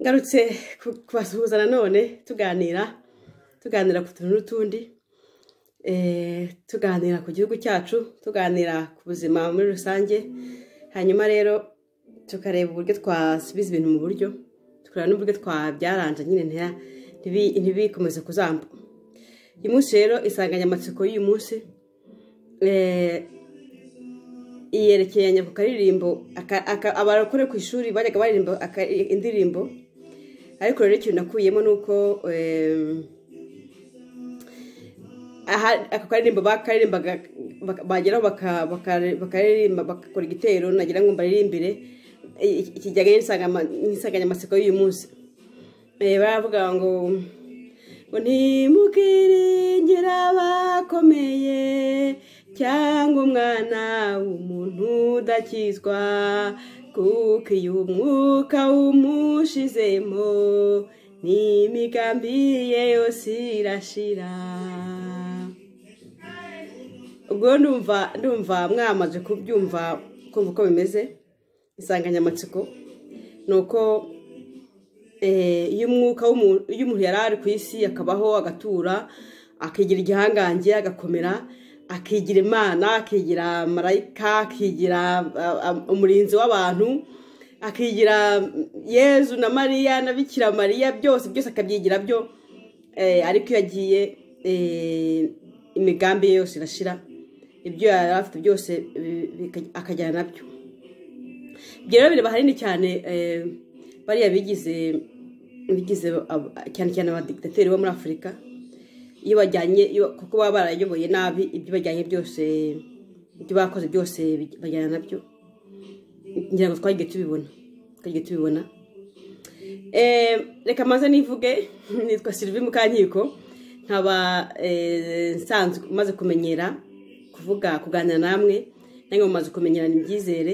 ngarutse kubasuhuza nanone tuganira tuganira ku tuntu n'utundi tuganira ku gihugu cyacu tuganira ku buzima muri rusange hanyuma rero tukareba uburyo twasubiza ibintu mu buryo tukareba n'uburyo twabyaranje nyine ntibikomeze kuzambuka uyu munsi rero insanganyamatsiko y'uyu munsi iyerekeranya ku karirimbo abarokore ku ishuri bajyaga baririmba indirimbo ariko rero ikintu nakuyemo ni uko ako karirimbo bakaririmbaga bageraho bakaririmba bagakora igitero nagira ngo mbaririmbire ikijyanye n'insanganyamatsiko y'uyu munsi baravuga ngo ntimubwiringire abakomeye cyangwa umwana w'umuntu udakizwa kuko iyo umwuka wumushizemo n'imigambi ye yose irashira ubwo ndumva ndumva mwamaze kubyumva kumva uko bimeze insanganyamatsiko ni uko iyo umwuka w'umuntu yari ari ku isi akabaho agatura akigira igihangange agakomera akigira imana akigira marayika akigira umurinzi w'abantu akigira yezu na mariya na bikira mariya byose byose akabyigira byo ariko iyo agiye imigambi ye yose irashira ibyo yari afite byose akajyana nabyo ibyo rero bireba hanini cyane bariya bigize bigize cyane cyane abadikitateri bo muri afurika iyo bajyanye kuko baba barayoboye nabi ibyo bajyanye byose ibyo bakoze byose bajyana nabyo ngira ngo twagiye tubibona twagiye tubibona reka maze nivuge nitwa sirivi mukankiko nkaba nsanzwe umaze kumenyera kuvuga kuganira namwe nange mumaze kumenyerana ibyizere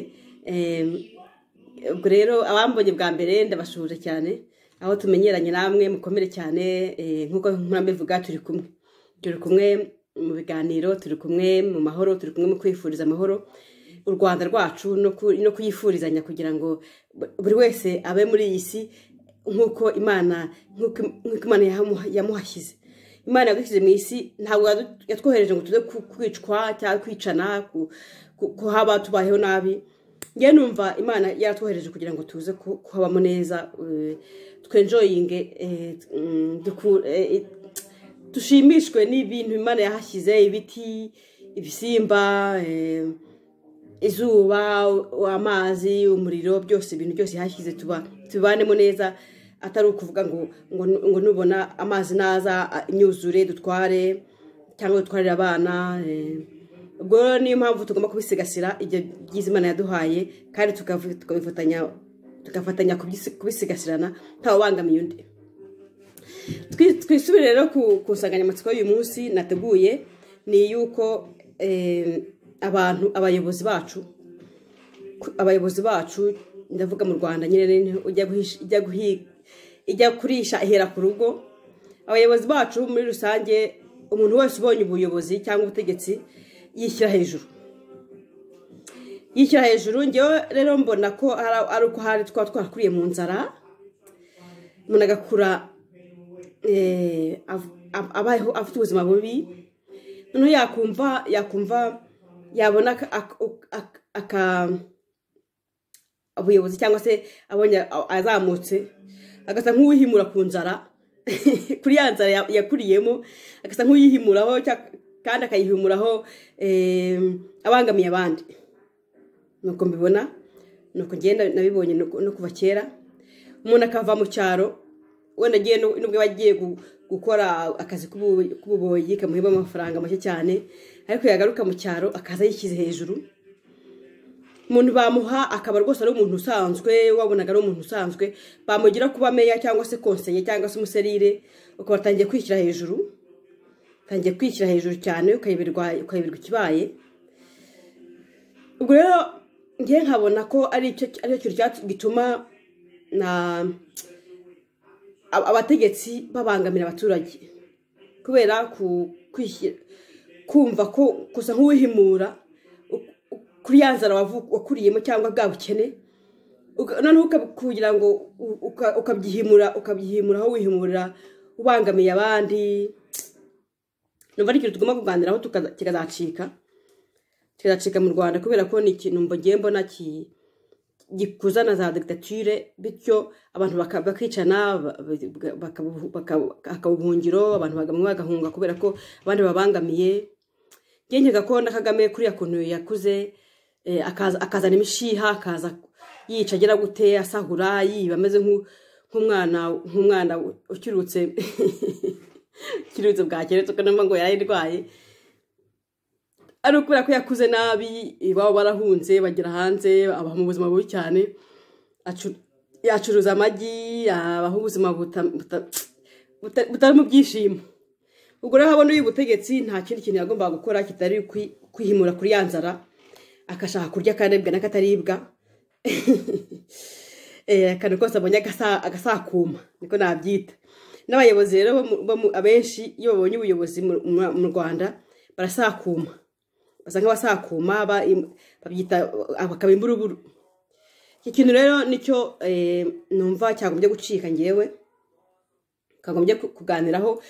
ubwo rero abambonye bwa mbere ndabashuje cyane aho tumenyeranye namwe mukomere cyane nk'uko mbivuga turi kumwe turi kumwe mu biganiro turi kumwe mu mahoro turi kumwe mu kwifuriza amahoro u rwanda rwacu no kuyifurizanya kugira ngo buri wese abe muri iyi si nk'uko imana yamuhashyize imana yadushyize mu isi ntabwo yatwohereje ngo tuze kwicwa cyangwa kwicana kuhaba tubayeho nabi ngewe numva imana yaratwohereje kugira ngo tuze kuhabamo neza twenjoyinge dushimishwe n'ibintu imana yahashyize ibiti ibisimba izuba amazi umuriro byose ibintu byose yahashyize tubanemo neza atari ukuvuga ngo ngo nubona amazi naza imyuzure dutware cyangwa dutwarire abana ubwo rero niyo mpamvu tugomba kubisigasira ibyo byiza imana yaduhaye kandi tugafatanya kubisigasirana ntawubangamiye undi twisubire rero ku nsanganyamatsiko y'uyu munsi nateguye ni iy'uko abantu abayobozi bacu abayobozi bacu ndavuga mu rwanda nyine ijya kurisha ihera ku rugo abayobozi bacu muri rusange umuntu wese ubonye ubuyobozi cyangwa ubutegetsi yishyira hejuru yishyira hejuru ngewe rero mbona ko ari uko hari twaba twarakuriye mu nzara umuntu agakura abayeho afite ubuzima bubi noneho yakumva yakumva yabona aka ubuyobozi cyangwa se abonye azamutse agasa nk'uwihimura ku nzara kuri ya nzara yakuriyemo agasa nk'uwihimuraho kandi akayihumuraho abangamiye abandi nuko mbibona nuko ngenda nabibonye no kuva kera umuntu akava mu cyaro wenda agiye n'ubwo aba agiye gukora akazi k'ububoyi kamuhemba amafaranga make cyane ariko yagaruka mu cyaro akaza yishyize hejuru umuntu bamuha akaba rwose ari umuntu usanzwe wabonaga ari umuntu usanzwe bamugira kuba meya cyangwa se konseye cyangwa se umuserire ukaba atangiye kwishyira hejuru utangiye kwishyira hejuru cyane ukayoberwa ikibaye ubwo rero ngiye nkabona ko ari cyo gituma abategetsi babangamira abaturage kubera kumva ko gusa nk'uwihimura kuri ya nzara wakuriyemo cyangwa bwa bukene uka- noneho uka- kugira ngo u- uka- ukabyihimura ukabyihimura aho wihimurira ubangamiye abandi numva ari ikintu tugomba kuganiraho tukaza- kikazacika kikazacika mu rwanda kubera ko ni ikintu mbogeye mbona ki- gikuza na za dictature bityo abantu baka- bakicana ba- ba- bakabu- bakabu- hakaba ubuhungiro abantu bagamwe bagahunga kubera ko abandi babangamiye ngenkega ko na kagame kuriya kuntu yakuze eh, akaza- akazana imishiha akaza yica agera gute asahura yiba ameze nk'u- nk'umwana nk'umwana ukirutse ukirutse bwa kera tuko numva ngo yarayirwaye ari ukubera ko yakuze nabi iwabo barahunze bagera hanze abaha mu buzima bubi cyane acu- yacuruza amagi abaha ubuzima buta- buta- buta- butari mu byishimo ubwo rero habona uyu butegetsi nta kindi kintu yagombaga gukora kitari ukwi- kwihimura kuri ya nzara agashaka kurya akaribwa n'akataribwa Eh, akantu kose abonye agasa- agasakuma niko nabyita n'abayobozi rero bo mu- bo mu- abenshi iyo babonye ubuyobozi mu- mu- mu rwanda barasakuma basa nk'abasakuma ba- im- babyita bakaba imburuburu iki kintu rero nicyo eh, numva cyagombye gucika ngewe kagombye ku- kuganiraho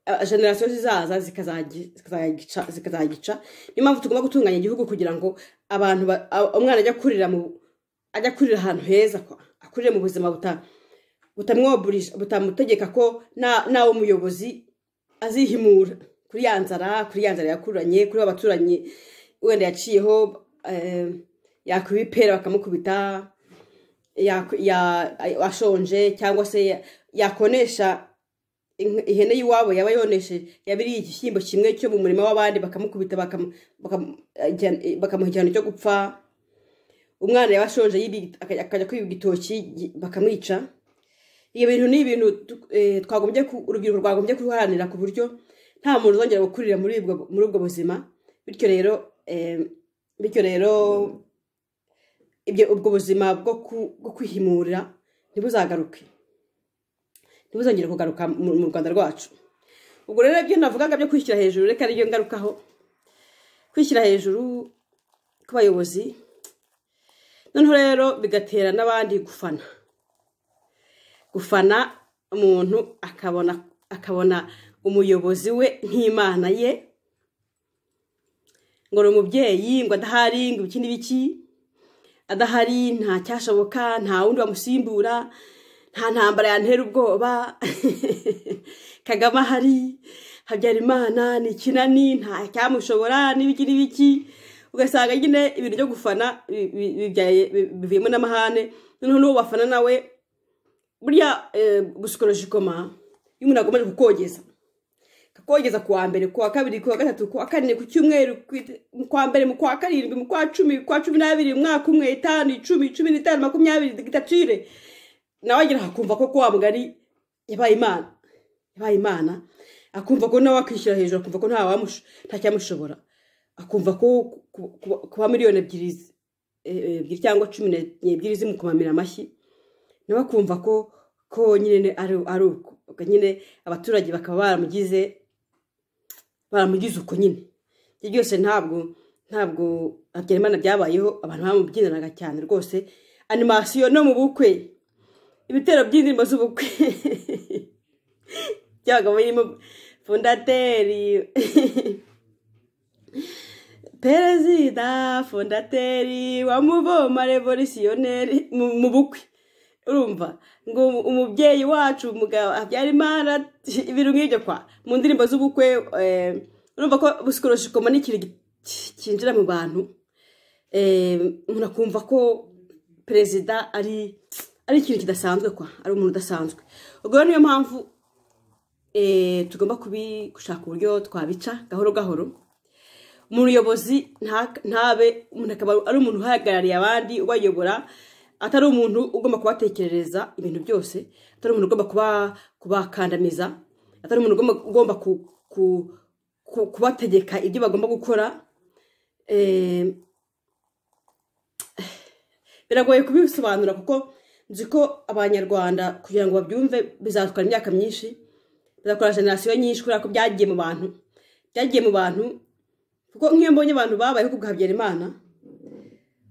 ah, generasiyo zizaza zikazagica zikazagica niyo mpamvu tugomba gutunganya igihugu kugira ngo abantu ba- a- umwana ajya kurira mu ajya kurira ahantu heza kwa- akurire mu buzima buta butamwoburisha butamutegeka ko na- nawe umuyobozi azihimura kuri ya nzara kuri ya nzara yakuranye kuri wa baturanyi wenda yaciyeho eh, yakwiba ipera bakamukubita ya- ya- ashonje cyangwa se ya- yakonesha inka- ihene y'iwabo yaba yoneshe yabiriye igishyimbo kimwe cyo mu murima w'abandi bakamukubita bakamu- bakamu- ajya- bakamuha igihano cyo gupfa umwana yaba ashonje yiri- akajya akajya kwiba igitoki gi- bakamwica ibyo bintu ni ibintu tu- eh, twagombye ku- urubyiruko rwagombye kuruharanira ku buryo nta muntu uzongera gukurira muri ubwo- muri ubwo buzima bityo rero eh, bityo rero ibyo ubwo buzima bwo ku- bwo kwihimurira ntibuzagaruke ntibuzongere kugaruka mu mu rwanda rwacu ubwo rero ibyo navugaga byo kwishyira hejuru reka ariyo ngarukaho kwishyira hejuru kw'abayobozi noneho rero bigatera n'abandi gufana gufana umuntu akabona akabona umuyobozi we nk'imana ye ngo ni umubyeyi ngo adahari ngo ibiki n'ibiki adahari nta cyashoboka nta wundi wamusimbura nta ntambara yantera ubwoba kagame ahari habyarimana ni ikinani nta cyamushobora n'ibiki n'ibiki ugasanga nyine ibintu byo gufana bi- bi- bibyaye- bi- bivuyemo n'amahane noneho n'uwo bafana nawe burya eh, gusikolojikoma iyo umuntu akomeje kukogeza kakogeza ku wa mbere ku wa kabiri ku wa gatatu ku wa kane ku cyumweru ku ite- mu kwa mbere mu kwa karindwi mu kwa cumi kwa cumi n'abiri umwaka umwe itanu icumi cumi n'itanu makumyabiri dictature nawe agira akumva ko kuwa mugari yabaye imana yabaye imana akumva ko nawe akwishyira hejuru akumva ko nta wamusho- nta cyamushobora akumva ko ku- ku- kuba miliyoni ebyiri zi- eh, eh, ebyiri cyangwa cumi n'ebyiri zimukomamira amashyi nawe akumva ko ko nyine ari ari uko Ubwo nyine abaturage bakaba baramugize baramugize uko nyine ibyo byose ntabwo ntabwo habyarimana byabayeho abantu bamubyinanaga cyane rwose animasiyo no mu bukwe ibitero by'indirimbo z'ubukwe byabaga birimo fondateri perezida fondateri wa muvoma revolisiyoner mu bukwe urumva ngo umubyeyi wacu umugabo abyara imana ibintu nk'ibyo kwa mu ndirimbo z'ubukwe eh, urumva ko busikoroshikomba ni ikintu gi- ki- cyinjira mu bantu Eh, umuntu akumva ko perezida ari ari ikintu kidasanzwe kwa ari umuntu udasanzwe ubwo rero niyo mpamvu eh, tugomba kubi- gushaka uburyo twabica gahoro gahoro umuyobozi nta- ntabe umuntu akaba ari umuntu uhagarariye abandi ubayobora atari umuntu ugomba kubatekerereza ibintu byose atari umuntu ugomba kuba kubakandamiza atari umuntu ugomba, ugomba ku, ku, ku, kubategeka ibyo bagomba gukora eh, biragoye kubisobanura kuko nzi ko abanyarwanda kugira ngo babyumve bizatwara imyaka myinshi bizakora generasiyo nyinshi kubera ko byagiye mu bantu byagiye mu bantu kuko nk'iyo mbonye abantu babayeho ku bwa habyarimana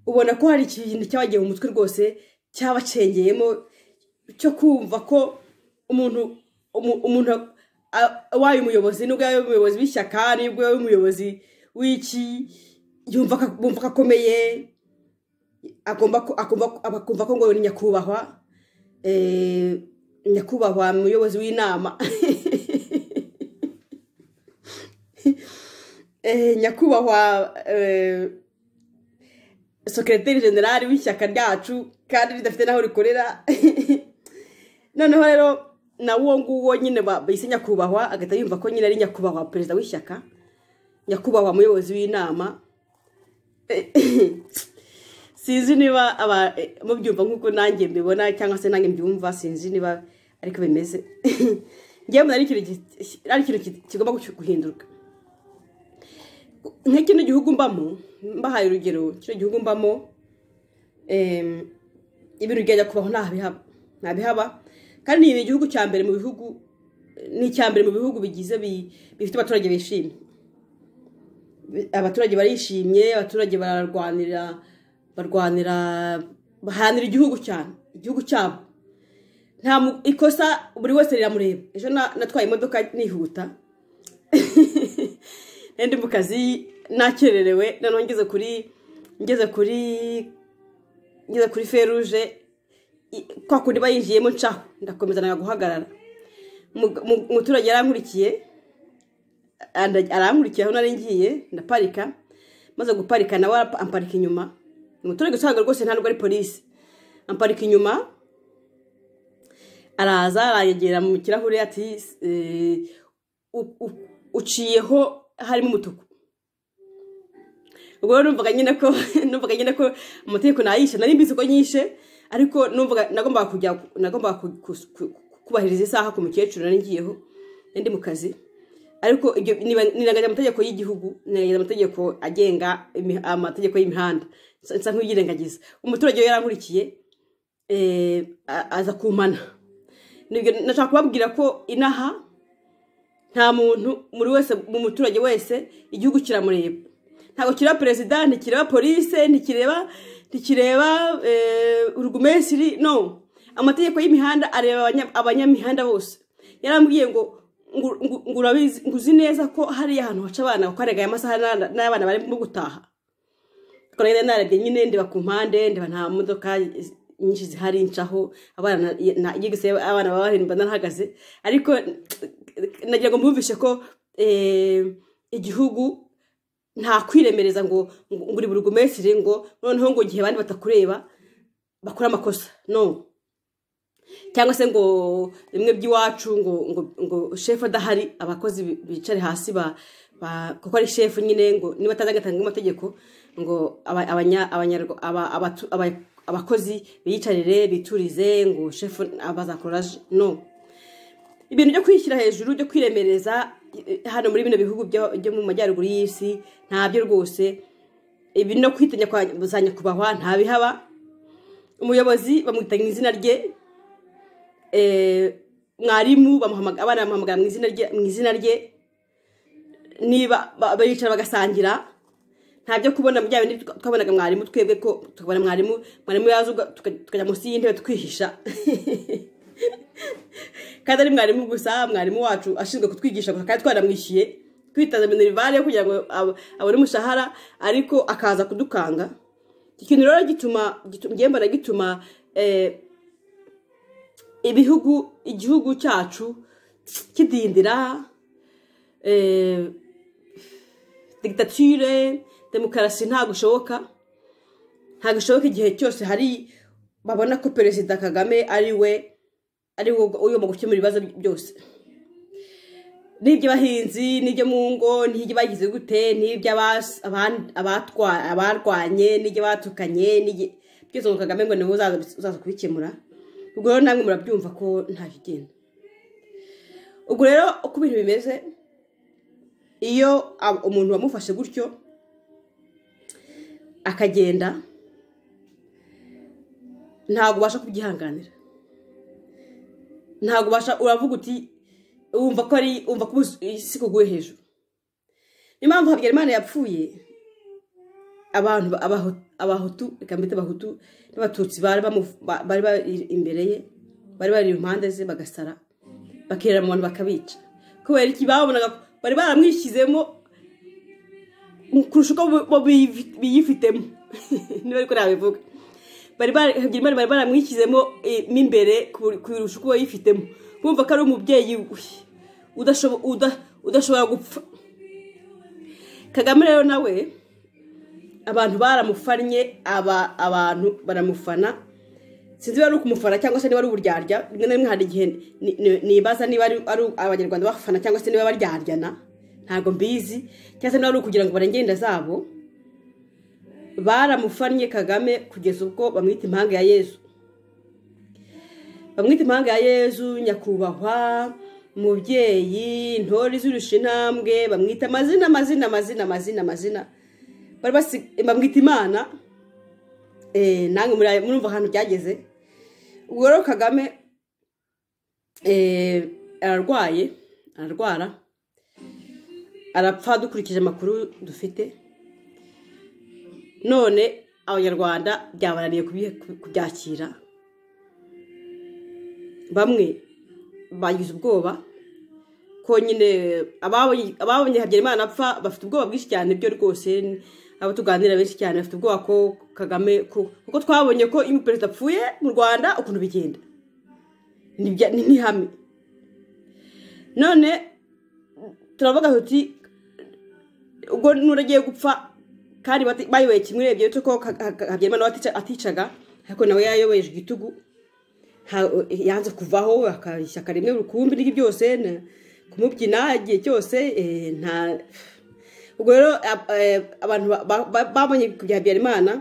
ubona ko hari ikintu cyabagiye mu mutwe rwose cyabacengeyemo cyo kumva ko umuntu umu- umuntu a- wabaye umuyobozi nubwo yaba ari umuyobozi w'ishyaka nubwo yaba ari umuyobozi w'iki yumva ko- bumva ko akomeye agomba ko- agomba ko- akumva ko ngo ni nyakubahwa eh, nyakubahwa umuyobozi w'inama Eh, nyakubahwa eh, sokereteri generali w'ishyaka ryacu kandi ridafite n'aho rikorera noneho rero na wo nguwo nyine ba- bayise nyakubahwa agahita yumva ko nyine ari nyakubahwa perezida w'ishyaka nyakubahwa muyobozi w'inama sinzi niba aba eh, mubyumva nk'uko nanjye mbibona cyangwa se nanjye mbyumva sinzi niba ariko bimeze ngewe mbona ari ikintu gi- ari ikintu ki- kigomba gucu- guhinduka nka kino gihugu mbamo mbahaye urugero kino gihugu mbamo em, ibintu byajya kubaho nta bihaba nta bihaba kandi ni igihugu cya mbere mu bihugu ni icya mbere mu bihugu bigize bi- bifite abaturage bishimye abaturage barishimye abaturage bararwanira barwanira bahanira igihugu cyane igihugu cyabo nta mu- ikosa buri wese riramureba ejo na- natwaye imodoka nihuta nari ndi mu kazi nakererewe noneho ngeze kuri ngeze kuri ngeze kuri feruje i- kwa kundi bayinjiyemo ncaho ndakomeza nanga guhagarara Mu- mu- umuturage yarankurikiye anda- arankurikiye aho nari ngiye ndaparika maze guparika nawe arapa- amparika inyuma Ni umuturage usanga rwose ntabwo ari polisi amparika inyuma araza arayegera mu kirahure ati eh, u- u- uciyeho harimo umutuku ubwo rero numvaga nyine ko numvaga nyine ko amategeko nayishe nari mbizi ko nyishe ariko numvaga nagombaga kujya nagombaga ku- ku- ku- kubahiriza isaha ku mukecuru nari ngiyeho nari ndi mu kazi ariko ibyo niba- nirengagiza amategeko y'igihugu nirengagiza amategeko agenga imi- amategeko y'imihanda nsa nsa nk'uyirengagiza umuturage we yarankurikiye eh, a- aza kumana nibyo nashaka kubabwira ko inaha nta muntu muri wese mu muturage wese igihugu kiramureba ntabwo kireba perezida ntikireba polise ntikireba ntikireba eh, urugumesiri no amategeko y'imihanda areba abanya- abanyamihanda bose yarambwiye ngo ngo- ngo- ngo urabizi ngo uzi neza ko hariya ahantu haca abana ukarengayo amasaha n'ana- n'abana barimo gutaha kora rero narebye nyine ndeba ku mpande ndeba nta modoka nyinshi zihari ncaho abana na- yigise abana baba barindwi narahagaze ariko nagira ngo mbumvishe ko eh, igihugu nta kwiremereza ngo ngo uri buri gumesire ngo noneho ngo igihe abandi batakureba bakora amakosa no cyangwa se ngo bimwe by'iwacu ngo ngo ngo shefu adahari abakozi bi- bicare hasi ba ba- kuko ari shefu nyine ngo niba atazi agatanga amategeko ngo aba- abanya- abanyarwa- aba- abatu- aba- abakozi biyicarire biturize ngo shefu bazakora no ibintu byo kwishyira hejuru byo kwiremereza eh, hano muri bino bihugu byo byo mu majyaruguru y'isi ntabyo rwose ibi no kwitinya kwa za nyakubahwa ntabihaba umuyobozi bamwitanya izina rye eh, mwarimu bamuhamagara abana bamuhamagara mu izina rye mu izina rye niba ba- baricara bagasangira nta byo kubona bya bindi twa- twabonaga mwarimu twebwe ko tukabona mwarimu mwarimu yaza uga- tuka- tukajya munsi y'intebe twihisha kandi ari mwarimu gusa mwarimu wacu ashinzwe kutwigisha gusa kandi twaramwishyuye twitaza minerivare kugira ngo ab- abone umushahara ariko akaza kudukanga iki kintu rero gituma gitu- njye mbona gituma eh, ibihugu igihugu cyacu kidindira eh, dictature demokarasi ntabwo ishoboka ntabwo ishoboka igihe cyose hari babona ko perezida kagame ari we ari we ugomba gukemura ibibazo byose n'iby'abahinzi n'ibyo mu ngo n'iby'abagize gute n'iby'abas- aban- abatwa- abarwanye n'iby'abatukanye n'iby- byose ngo kagame ngo niwe uzaza uzaza kubikemura ubwo rero namwe murabyumva ko ntacyo igenda ubwo rero uko ibintu bimeze iyo ab- umuntu wamufashe gutyo akagenda ntabwo ubasha kubyihanganira ntabwo ubasha uravuga uti wumva ko ari wumva ko ubu- isi kuguye hejuru niyo mpamvu habyarimana yapfuye abantu ba- Abahu- abahutu reka mbite abahutu n'abatutsi bari bamu- ba- bari bari imbere ye bari bari impande ze bagasara bakirira mu bantu bakabica kubera iki babonaga ko bari baramwishyizemo kurusha uko bo- bo biyifi- biyifitemo niba ariko nabivuga bari bara- Habyarimana bari baramwishyizemo eh, mo imbere ku- kurusha uko yifitemo bumva ko ari umubyeyi we udashobo- uda- udashobora gupfa kagame rero nawe abantu baramufannye aba abantu baramufana sinzi niba ari ukumufana cyangwa se niba ari uburyarya rimwe na rimwe hari igihe ni- ni- nibaza niba ari ari abanyarwanda bafana cyangwa se niba baryaryana ntabwo mbizi cyangwa se niba ari ukugira ngo barengere inda zabo baramufannye kagame kugeza ubwo bamwita impanga ya yezu bamwita impanga ya yezu nyakubahwa umubyeyi intore izirusha intambwe bamwita amazina amazina amazina amazina amazina bari basi- bamwita imana Eh, namwe muri- murumva ahantu byageze ubwo rero kagame eh, ararwaye ararwara arapfa dukurikije amakuru dufite none abanyarwanda byabananiye kubi- kubyakira bamwe bagize ubwoba ko nyine ababonye ababonye habyarimana apfa bafite ubwoba bwinshi cyane byo rwose abo tuganira benshi cyane bafite ubwoba ko kagame ko- kuko twabonye ko iyo perezida apfuye mu rwanda ukuntu bigenda Ni ibya- ni n'ihame none turavuga tuti ubwo nuragiye gupfa kandi bati- bayoboye kimwe urebye uretse ko Ka- Ka- habyarimana we atica- aticaga ariko nawe yayoboyeje igitugu nta- yanze kuvaho aka- ishyaka rimwe rukumbi n'ibyo byose na- kumubyina igihe cyose eh, nta ubwo rero ab- eh, abantu ba- ba- ba- babonye kujya habyarimana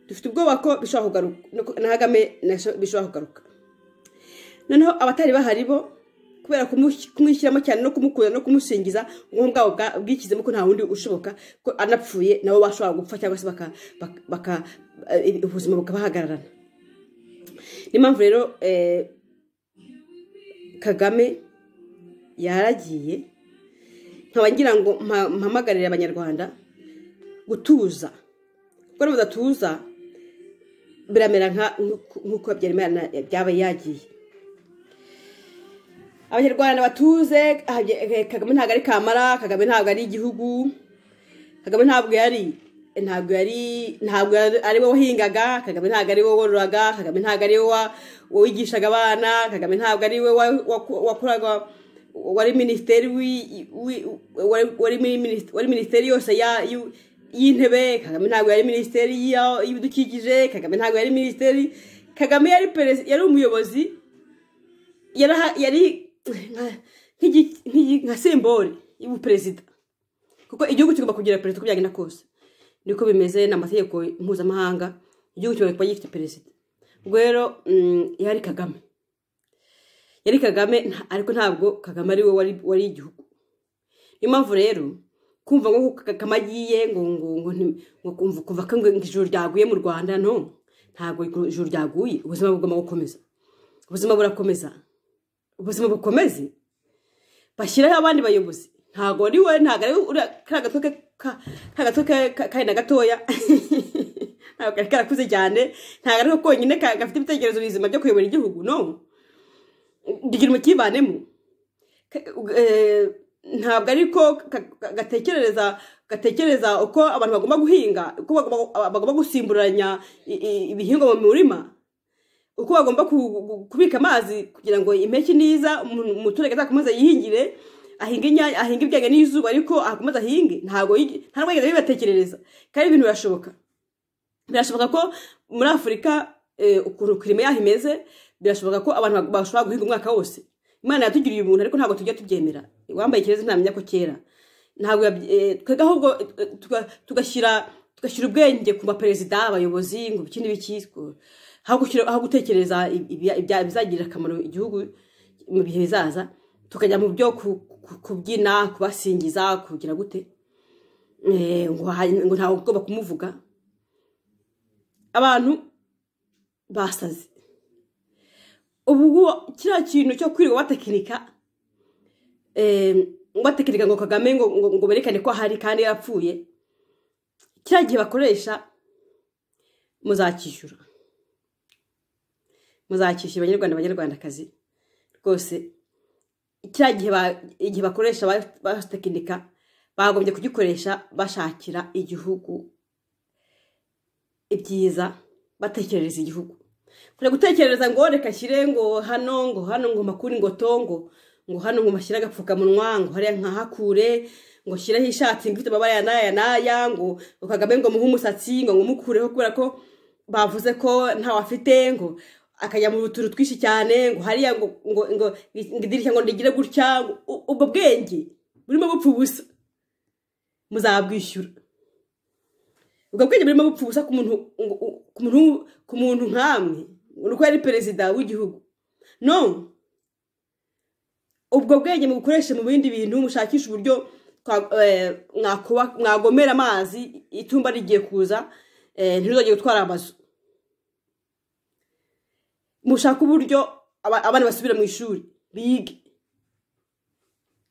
dufite ubwoba ko bishobora kugaruka no ku- na kagame nasho- bishobora kugaruka noneho abatari bahari bo kubera kumu- kumwishyiramo cyane no kumukunda no kumusingiza ubwonko bwabo bwa- bwishyizemo ko nta wundi ushoboka ko anapfuye nabo bashobora gupfa cyangwa se baka- baka- baka- eh, ubuzima bukabahagararana niyo mpamvu rero eh, kagame yaragiye nkaba ngira ngo mpa- mpamagarire abanyarwanda gutuza kuko niba udatuza biramera nka- nk'uko- nk'uko habyarimana byaba yagiye abanyarwanda batuze Habya- kagame ntabwo ari kamara kagame ntabwo ari igihugu kagame ntabwo yari ntabwo yari ntabwo yari- ari wowe wahingaga kagame ntabwo ari wowe wororaga kagame ntabwo ari wowe wigishaga abana kagame ntabwo ari wowe wa- waku- wakoraga wari minisiteri wi- wi- wari- wari muri minis- wari minisiteri yose ya- y'u- y'intebe kagame ntabwo yari minisiteri y'a- y'ibidukikije kagame ntabwo yari minisiteri kagame yari perezida yari umuyobozi yaraha- yari nka- nk'igi- nk'igi- nka simbole y'ubuperezida kuko igihugu kigomba kugira perezida uko byagenda kose niko bimeze ni amategeko mpuzamahanga igihugu kigomba kuba gifite perezida ubwo rero mm, yari kagame yari kagame nta- ariko ntabwo kagame ari we wari- wari igihugu niyo mpamvu rero kumva ngo kagame agiye ngo ngo ngo nti- ngo kumva kuva ko ngo ijuru ryaguye mu rwanda no ntabwo ijuru ryaguye ubuzima bugomba gukomeza ubuzima burakomeza ubuzima bukomeze bashyiraho abandi bayobozi ntabwo ari we ntabwo ari uriya kariya gatwe ke- ka- ka gatwe ke- ka- kari na gatoya ntabwo kari karakuze cyane ntabwo ari ko konyine ka- gafite ibitekerezo bizima byo kuyobora igihugu no rigira umukivanemo Ka- eh, ntabwo ari ko ka- ka- gatekereza gatekereza uko abantu bagomba guhinga uko bagomba bagomba gusimburanya i- i- ibihingwa mu murima uko bagomba ku- ku- kubika amazi kugira ngo impeshyi niza umuntu- umuturage azakomeze yihingire ahinge inyanya ahinge ibijyanye n'izuba ariko akomeze ahinge ntabwo yigi- nta n'umwe yigeze abibatekerereza kandi ibintu birashoboka birashoboka ko muri afurika eh, ukuntu kirime yaho imeze birashoboka ko abantu bag- bashobora guhinga umwaka wose imana yatugiriye ubuntu ariko ntabwo tujya tubyemera wambaye ikirezi ntamenya ko cyera ntabwo yabye- eh, twebwe ahubwo eh, tuga- tugashyira tugashyira ubwenge ku baperezida abayobozi ngo iki n'ibiki ngo- aho gushyira- aho gutekereza ibya- ibya- ibizagirira akamaro igihugu mu bihe bizaza tukajya mu byo ku- ku- kubyina kubasingiza kugira gute Eh, ngo ha- ngo ntawe ugomba kumuvuga abantu basaze ubu ngubu kiriya kintu cyo kwirirwa batekinika eh, batekinika ngo kagame ngo, ngo, ngo berekane ko ahari kandi yarapfuye kiriya gihe bakoresha muzakishyura muzakishyura abanyarwanda abanyarwandakazi rwose kiriya gihe igihe bakoresha basitekinika bagombye kugikoresha bashakira igihugu ibyiza batekerereza igihugu kure gutekerereza ngo reka nshyire ngo hano ngo hano ngo makuru ngo tongo ngo hano ngo mashyire agapfukamunwa ngo hariya nkahakure ngo nshyireho ishati ngo ifite amabara ya n'aya n'aya ngo kagame ngo muhe umusatsi ngo ngumukureho kubera ko bavuze ko ntawafite ngo akajya mu turu twinshi cyane ngo hariya ngo ngo ngo idirishya ngo rigire gutya ubwo bwenge burimo bupfa ubusa muzabwishyura ubwo bwenge burimo bupfa ubusa ku muntu ku muntu nkamwe ni uko yari perezida w'igihugu no ubwo bwenge mubukoreshe mu bindi bintu mushakisha uburyo mwagomera amazi itumba rigiye kuza ntizongere gutwara amazu mushake uburyo abana basubira mu ishuri bige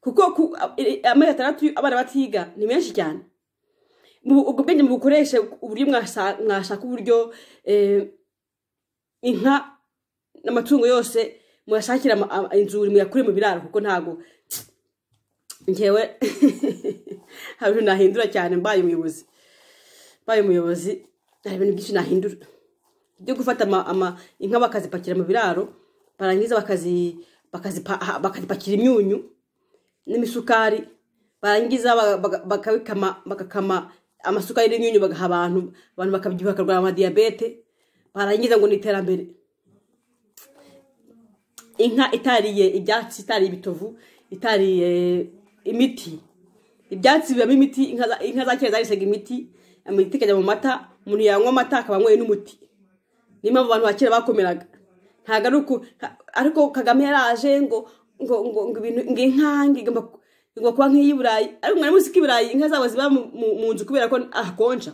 kuko amezi atandatu abana batiga ni menshi cyane ubwo bwenge mubukoreshe uburyo mwashaka uburyo inka n'amatungo yose muyashakira inzuri muyakure mu biraro kuko ntabwo ngewe hari ibintu nahindura cyane mbaye umuyobozi mbaye umuyobozi hari ibintu byinshi nahindura byo gufata inka bakazipakira mu biraro barangiza bakazipakira imyunyu n'imisukari barangiza bagakama amasukari n'imyunyu bagaha abantu abantu bakabyibuha bakarwara amadiyabete barangiza ngo ni iterambere inka itariye ibyatsi itariye ibitovu itariye imiti ibyatsi bibamo imiti inka za kera zarisega imiti imiti ikajya mu mata umuntu yanywa amata akaba anyweye n'umuti niyo mpamvu abantu ba kera bakomeraga ntabwo ari uko ariko kagame yaraje ngo ngo ngo ngo inka igomba kuba nk'iyi burayi ariko mwari muzi ko iburayi inka zabo ziba mu nzu kubera ko ahakonja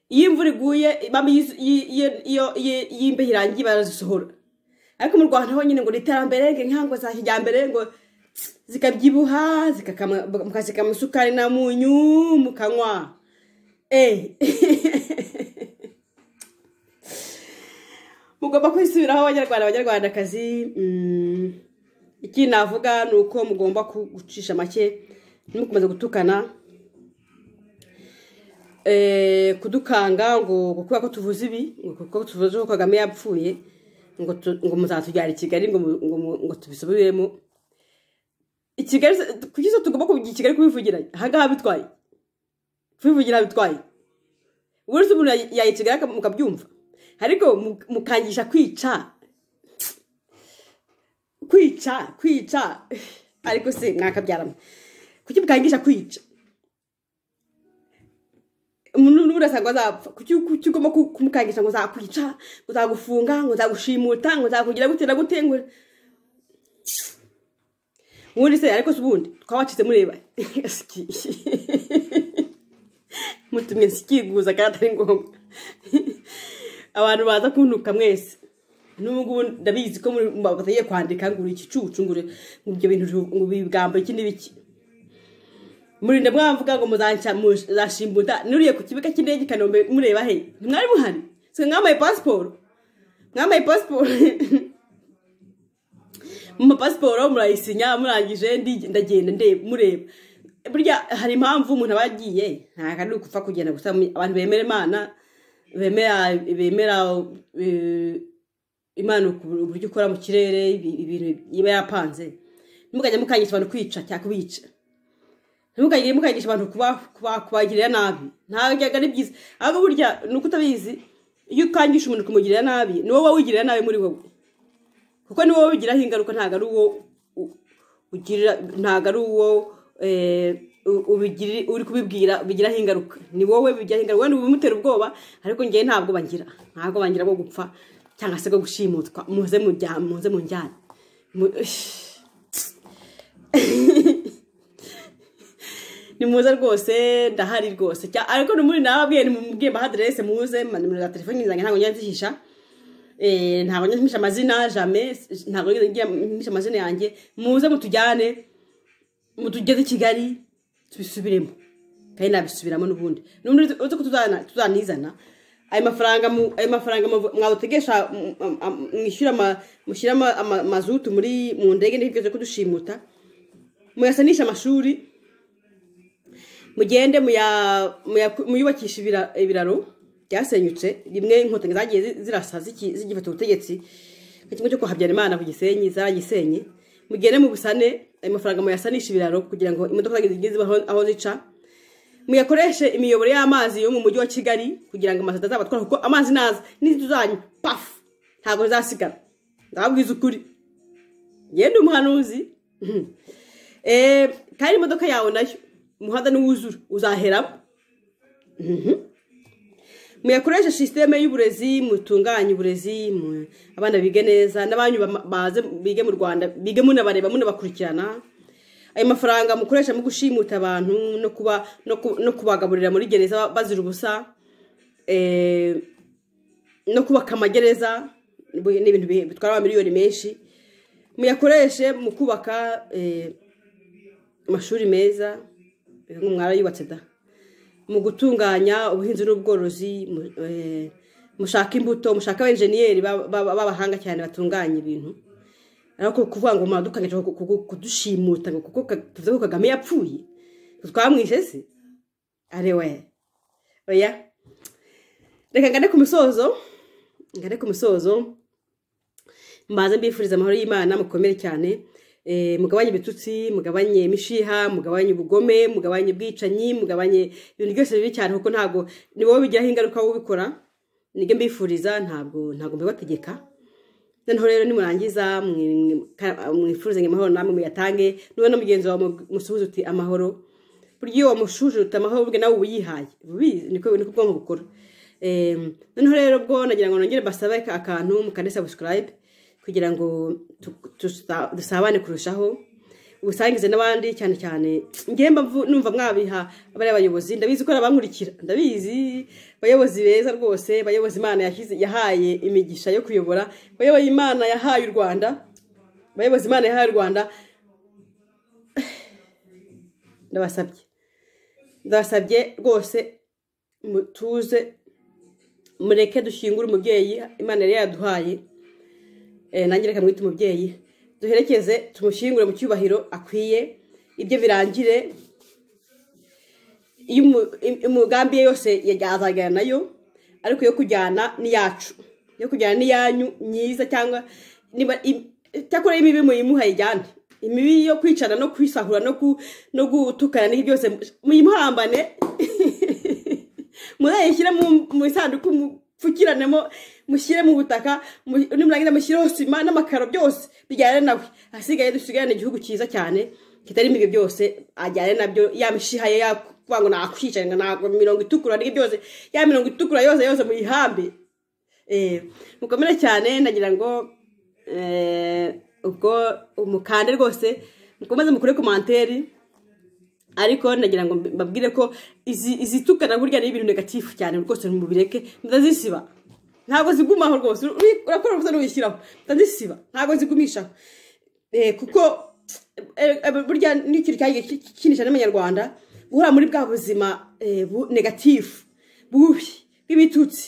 iyo imvura iguye iyo imbeho irangiye barazisohora ariko mu rwanda ho nyine ngo ni iterambere ngo inka ngo za kijyambere ngo zikabyibuha mukasikama isukari na munyu mukanywa mugomba kwisubiraho abanyarwanda abanyarwandakazi ikindi navuga ni uko mugomba gucisha make ntimukomeze gutukana kudukanga ngo kubera ko tuvuze ibi kuko tuvuze ko kagame yapfuye ngo muzatujyana i kigali ngo tubisubiremo i kigali kuki zo tugomba kugira i kigali kubivugiranya ahangaha bitwaye kubivugira bitwaye buri wese umuntu yayi kigali mukabyumva ariko mukangisha kwica kwica kwica ariko se mwakabyaramo kuki mukangisha kwica umuntu n'ubu urasanga azapfa kuki ugomba kumukangisha ngo zakwica ngo zagufunga ngo zagushimuta ngo zakugira gute na gute ngo ubundi se ariko si ubundi twabacitse mureba mutumye sikiguza kandi atari ngombwa abantu baza kuntuka mwese n'ubu ngubu ndabizi ko batagiye kwandika ngo uri igicucu ngo ibyo bintu ngo ibigambo iki n'ibiki murinde mwavuga ngo muzashimbuta nuriye ku kibuga cy'indege i kanombe mureba he ntimwari muhari si mwambaye pasiporo mwambaye pasiporo mu mapasiporo murayisinya murangije ndagenda mureba burya hari impamvu umuntu aba yagiye ntabwo ari ukupfa kugenda gusa abantu bemera imana bemera imana uburyo ukora mu kirere ibintu iba yapanze ntimukajya mukangisha abantu kwica cyangwa kubica ntimukagire mukagisha abantu kubagirira nabi ntabwo ari byiza ahubwo burya ni uko utabizi iyo ukangisha umuntu kumugirira nabi ni wowe wigirira nabi muri wowe kuko ni wowe wigiraho ingaruka ntabwo ari uwo ugirira ntabwo ari uwo uri kubibwira bigiraho ingaruka ni wowe bigiraho ingaruka wenda ubimutera ubwoba ariko ngewe ntabwo bangira ntabwo bangira bwo gupfa cyangwa se bwo gushimutwa muze mu njyana ni muze rwose ndahari rwose ariko muri nababwiye ni mubwiye mbaha aderese muze nimero za telefoni zanjye ntabwo njya nzihisha ntabwo njya nzihisha amazina jame ntabwo njya nzihisha amazina yanjye muze mutujyane mutugeze i kigali tubisubiremo kandi nabisubiramo n'ubundi n'ubundi uretse ko tuzana- tuzanizana ayo mafaranga mu- ayo mafaranga mu- mwabutegesha mu- am- am- mwishyura ama- mushyira ama- ama- mazutu muri mu ndege ntibweze kudushimuta muyasanisha amashuri mugende muya- muya- muyubakisha ibira- ibiraro byasenyutse rimwe inkotanyi zagiye zi- zirasa ziki- zigifata ubutegetsi ikigo cyo kwa habyarimana ku gisenyi zaragisenye mugende mubusane ayo mafaranga muyasanisha ibiraro kugira ngo imodoka zigeze zibaho aho zica muyakoreshe imiyoboro y'amazi yo mu mujyi wa kigali kugira ngo amazi atazabatwara kuko amazi naza n'inzu zanyu pafu ntabwo bizasigara ndababwiza ukuri ngende umuhanuzi Mhm. Eh, kandi imodoka yawe nayo umuhanda n'uwuzura uzaheramo Mhm. muyakoreshe sisiteme y'uburezi mutunganye uburezi mu- abana bige neza n'abanyu bama- baze bige mu rwanda bige munabareba munabakurikirana ayo mafaranga mukoresha mu gushimuta abantu no kuba no ku- no kubagaburira muri gereza bazira ubusa eh, no kubaka amagereza bu- ni ibintu bi- bitwara amamiliyoni menshi muyakoreshe mu kubaka eh, amashuri meza eh, ngo mwarayubatse da mu gutunganya ubuhinzi n'ubworozi mu- eh, mushaka imbuto mushaka abenjeniyeri ba- ba- b'abahanga cyane batunganya ibintu ariko kuvuga ngo muradukanije ku- ku- ku- kudushimuta ngo kuko Ka- tuvuze ko kagame yapfuye twamwishe se ari we oya reka ngane ku misozo ngane ku misozo mbanze mbifuriza amahoro y'imana mukomere cyane Eh, mugabanye ibitutsi mugabanye imishiha mugabanye ubugome mugabanye ubwicanyi mugabanye ibintu byose bibi cyane kuko ntabwo ni wowe bigiraho ingaruka wowe ubikora nibyo mbifuriza ntabwo ntabwo mbibategeka noneho rero nimurangiza mwifuzanye amahoro namwe muyatange nube no mugenzi wawe musuhuze uti amahoro burya iyo wamushuje uti amahoro ubwe nawe uba uyihaye ubizi niko niko ubwonko bukora Em, noneho rero bwo nagira ngo nongere basabe ka- akantu mukande subscribe kugira ngo tu- tusa- dusabane kurushaho ubusangize n'abandi cyane cyane ngemba numva mwabiha bariya bayobozi ndabizi ko ari abankurikira ndabizi bayobozi beza rwose bayobozi imana yashyize- yahaye imigisha yo kuyobora bayoboye imana yahaye u rwanda bayobozi imana yahaye u rwanda ndabasabye ndabasabye rwose mutuze mureke dushyingure umubyeyi imana yari yaduhaye Eh, nanjye reka mwite umubyeyi duherekeze tumushyingure mu cyubahiro akwiye ibyo birangire iyo umu- im- imigambi ye yose yazagana nayo ariko yo kujyana n'iyacu yo kujyana n'iyanyu myiza cyangwa niba im- icyakora imibi muyimuha yijyane imibi yo kwicana no kwisahura no ku- no gutukana n'ibi byose muyimuhambane muzayishyire mu- mu isanduku mupfukiranemo mushyire mu butaka mu- nimurangiza mushyireho sima n'amakaro byose bijyane nawe ahasigaye dusigarane igihugu cyiza cyane kitarimo ibyo byose ajyane nabyo ya mishiha ye yakuvuga ngo nakwica ngo ntabwo mirongo itukura n'ibyo byose ya mirongo itukura yose yose muyihambe Eh, mukomere cyane ndagira ngo eh, ubwo umukande rwose mukomeze mukure komanteri ariko nagira ngo mbi- mbabwire ko izi izitukana burya ni ibintu negatifu cyane rwose mubireke ndazisiba ntabwo zigumaho rwose uri- urakora ubusa n'uyishyiraho ndazisiba ntabwo zigumishaho Eh, kuko eh, eh, burya ni ikintu cyagiye ki- ki- kinisha n'abanyarwanda guhora muri bwa buzima eh, bu- negatifu bubi bw'ibitutsi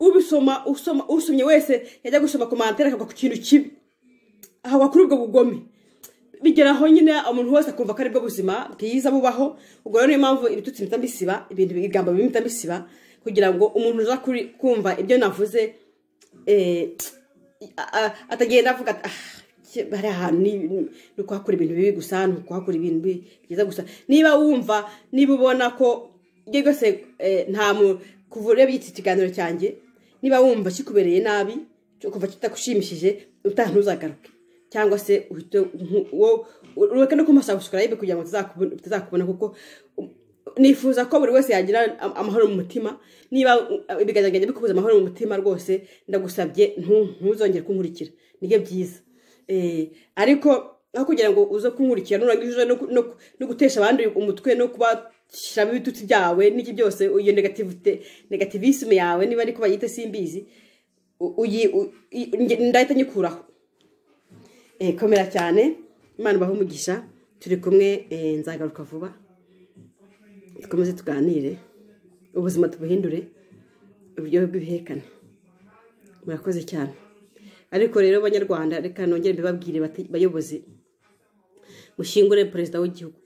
ubisoma usoma usomye wese yajya gusoma komantere akagwa ku kintu kibi ahagwa kuri ubwo bugome bigeraho nyine umuntu wese akumva ko aribwo buzima bwiza bubaho ubwo rero niyo mpamvu ibitutsi bita bisiba ibintu ibigambo bimita bisiba kugira ngo umuntu uza kuri- kumva ibyo navuze eh, a- a- atagenda avuga ati "Ah, ki- hari ahantu ni- ni ni ukuhakura ibintu bibi gusa ni ukuhakura ibintu bi- byiza gusa niba wumva niba ubona ko ibyo byose eh, nta mu kuvura byitse ikiganiro cyanjye niba wumva kikubereye nabi kuva kitagushimishije utaha ntuzagaruke cyangwa se uhite nku- wo- ureke no kumasa subscribe kugira ngo tuzakubu- tuzakubona kuko um, nifuza ko buri wese yagira am- amahoro mu mutima niba uh, ibiganza byanjye bikubuza amahoro mu mutima rwose ndagusabye ntu- ntuzongere kunkurikira nibyo byiza Eh, ariko aho kugira ngo uze kunkurikira nurangiza uze no ku- no ku- no gutesha abandi umutwe no kubashyiramo ibitutsi byawe n'iki byose iyo negativite negativisme yawe niba ariko bayite simbizi u- uyi- u- i- nge- ndahita nyikuraho Eh, komera cyane imana ibahe umugisha turi kumwe eh, nzagaruka vuba dukomeze tuganire ubuzima tubuhindure uburyo bw'ibihekane murakoze cyane ariko rero banyarwanda reka nongere mbibabwire bati bayobozi mushingure perezida w'igihugu